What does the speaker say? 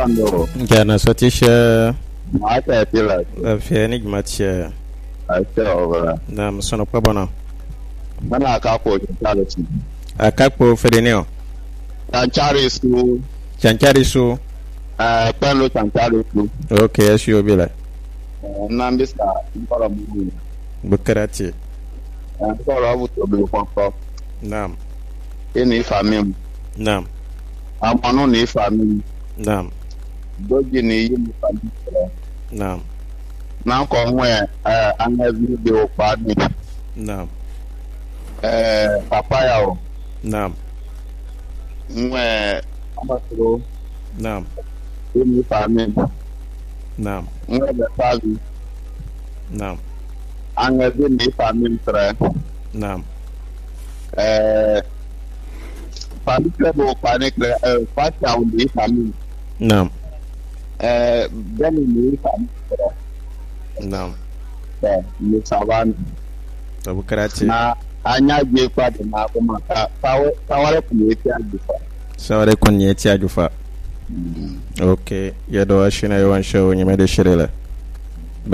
Ando, Jana sotisha mata tila, lafiya ni gmatia a ce wa na msono kwa bona. Mana ka ko tala ci. Akakpo fedeneo. Tanchari su, Chanchari su. eh, pẹ̀lú tanchari su. Okay, yes you bila. Eh, Nan bisa nkọrọ mu. Bukarati. Eh, Nkọrọ bu tobi kọkọ. Naam. Ini ifa mi. Naam. Amanu ni ifa mi. Naam. Doji ni yi mi fa mi sọrọ. Naam. Na nkọ nwe eh, anya vi bi okpa ni. Naam. Eh, papaya o. Naam. Nwe amasoro. Naam. Ini ifa mi. Naam. Nwe befavi. Naam. Anya vi ni ifa mi sọrọ. Naam. Eh, Fami kile bo okpa ni kile. Eh, Fati ahun ni ifa mi. Naam. Eh, Bẹ́ẹ̀ni ni ifa mi sọrọ. Naam. Bẹ́ẹ̀ ni savani. Bukarati. na anya je kwado na kuma ka kawar ku ne ta ajifa Saware kun yeti ajufa. Okay, yado ashina yawan shawo nyame da shirela.